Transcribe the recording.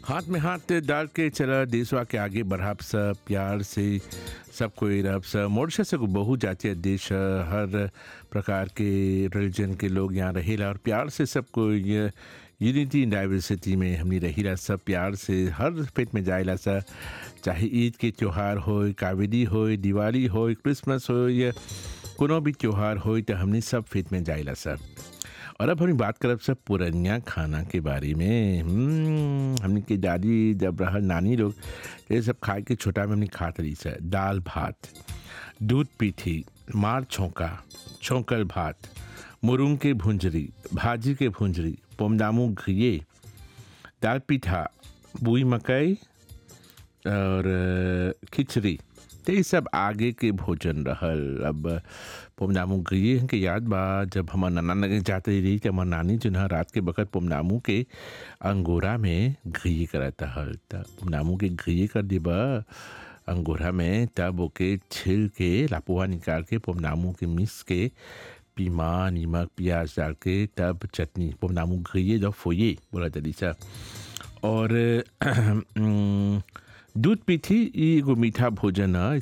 हाथ में हाथ डाल के चला देशवा के आगे बढ़ाब सब प्यार से सब कोई रब सब मॉरिशस को बहुत जातीय देश है, हर प्रकार के रिलीजन के लोग यहाँ रहेला और प्यार से सब कोई यूनिटी इन डाइवर्सिटी में हमनी रहीला सब प्यार से हर फेट में जाएला सा चाहे ईद के त्यौहार हो कावेरी हो दिवाली हो क्रिसमस हो या कोनो भी त्यौहार हो तो हमनी सब फेट में जाएला सर और अब हम बात करब सब पुरनिया खाना के बारे में हम्म, हमनी के दादी जब रहल नानी लोग ये सब खाए के छोटा में हमनी खात रही सर दाल भात दूध पीठी मार छौंका छौंकल भात मुरुंग के भुंजरी भाजी के भुंजरी पोमदामू घिये दाल पीठा बुई मकई और अ, खिचड़ी तो ये सब आगे के भोजन रहल अब पोमनामू गई के याद बा जब हमार नाना लगे जाते रही तो हमार नानी जो है रात के बखत पोमनामू के अंगोरा में घी करता हल त पोमनामू के घी कर दिबा अंगोरा में तब ओके छिल के लापुआ निकाल के पोमनामू के मिस के पीमा नमक प्याज डाल के तब चटनी पोमनामू घी जो फोये बोला जल्दी सा और अम, दूध पीठी ई एगो मीठा भोजन है